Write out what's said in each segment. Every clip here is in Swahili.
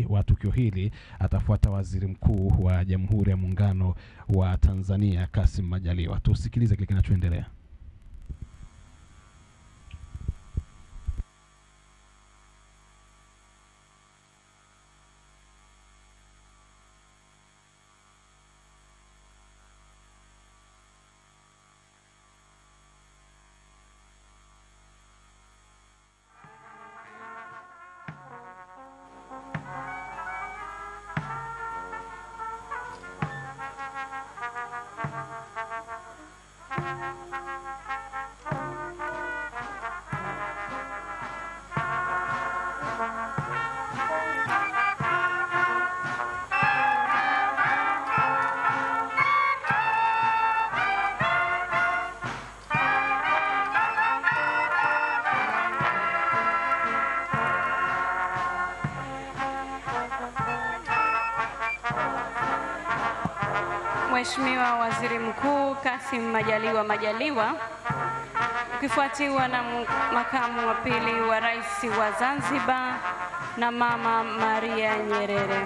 ufunguzi wa tukio hili atafuata Waziri Mkuu wa Jamhuri ya Muungano wa Tanzania Kassim Majaliwa. Tusikilize kile kinachoendelea. Mheshimiwa Waziri Mkuu Kassim Majaliwa Majaliwa, ukifuatiwa na mu- makamu wa pili wa rais wa Zanzibar na Mama Maria Nyerere.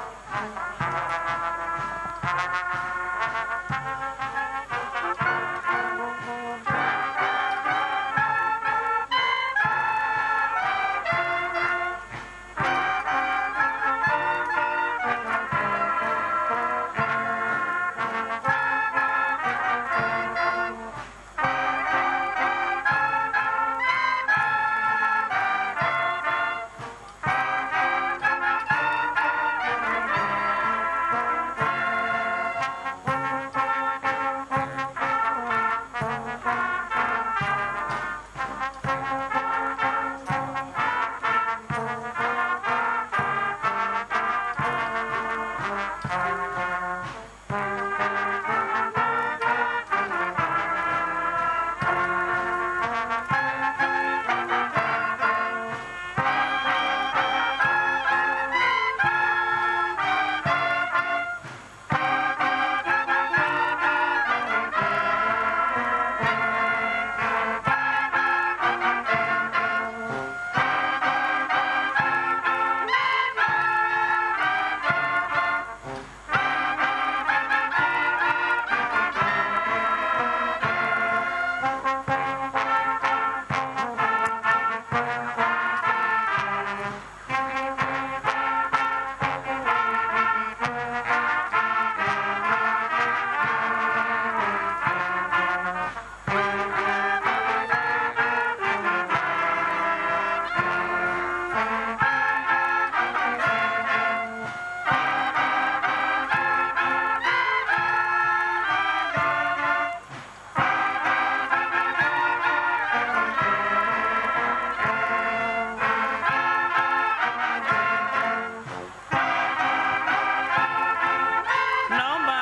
Naomba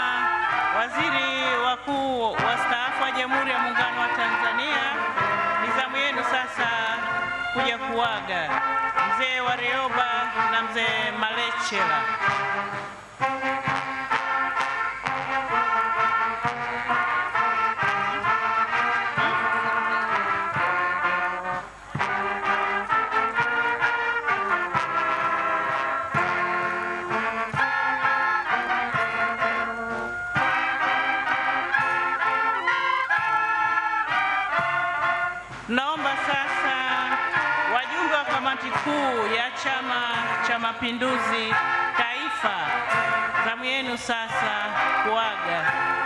waziri wakuu wastaafu wa Jamhuri ya Muungano wa Tanzania, ni zamu yenu sasa kuja kuaga mzee Warioba na mzee Malechela. Naomba sasa wajumbe wa kamati kuu ya Chama cha Mapinduzi Taifa, zamu yenu sasa kuaga.